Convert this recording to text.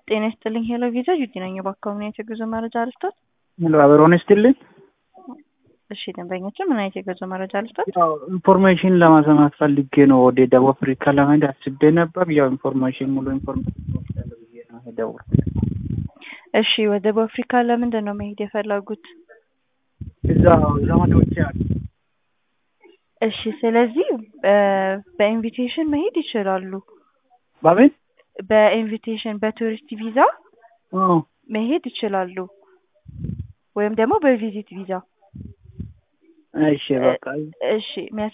ጤና ይስጥልኝ ሄሎ ቪዛ ዩቲ ነኝ። በአካባቢ የጉዞ መረጃ ልስጦት? ሄሎ አበሮን ይስጥልኝ። እሺ ደንበኞችን ምን አይነት የጉዞ መረጃ ልስጦት? ያው ኢንፎርሜሽን ለማሰማት ፈልጌ ነው። ወደ ደቡብ አፍሪካ ለመሄድ አስቤ ነበር። ያው ኢንፎርሜሽን ሙሉ ኢንፎርሜሽን ወስዳለሁ ብዬ ነው የደወልኩት። እሺ ወደ ደቡብ አፍሪካ ለምንድን ነው መሄድ የፈለጉት? እዛ ዘመዶቼ አሉ። እሺ ስለዚህ በኢንቪቴሽን መሄድ ይችላሉ። በምን በኢንቪቴሽን በቱሪስት ቪዛ አዎ፣ መሄድ ይችላሉ። ወይም ደግሞ በቪዚት ቪዛ። እሺ በቃ እሺ